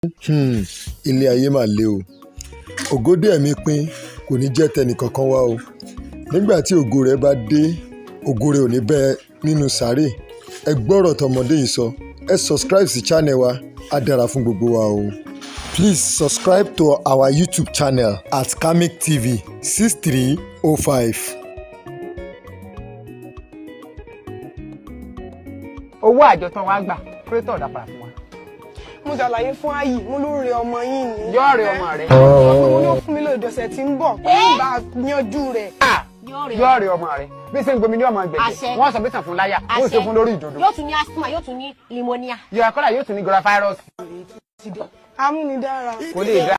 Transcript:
Hmm, ilé ayé mà le o ògòdè ẹ̀mí pín kò ní jẹ́ tẹnìkankan wá o nígbà tí ògo rẹ̀ bá dé ògo rẹ̀ ò ní bẹ́ẹ̀ nínú sàárè ẹ gbọ́rọ̀ tọmọdé yìí sọ ẹ subscribe sí channel wa á dára fún gbogbo wa o. Please subscribe to our YouTube channel at Kamik TV 6305. owó àjọ tán wàá gbà kúrétọ̀ ọ̀dà padà fún wa. mo ṣàlàyé fún ayi mo ló rẹ ọmọ yín ni. yọ̀ọ̀rẹ́ ọmọ rẹ̀ mo ní ó fún mi lóde ọ̀sẹ̀ tí ń bọ̀ pé ìbá yanjú rẹ̀. yọ̀ọ̀rẹ́ ọmọ rẹ̀ bí ṣe ń gbomi ní ọmọ gbẹ̀gbẹ̀ Àṣẹ. wọ́n sọ bí tàn fún láyà wọ́n ṣe fún lórí ìdodo yóò tún ní asthma yóò tún ní pneumonia. yọ akọ́là yóò tún ní gora fáírọ́ọ̀sì amúnidára. kò lè dá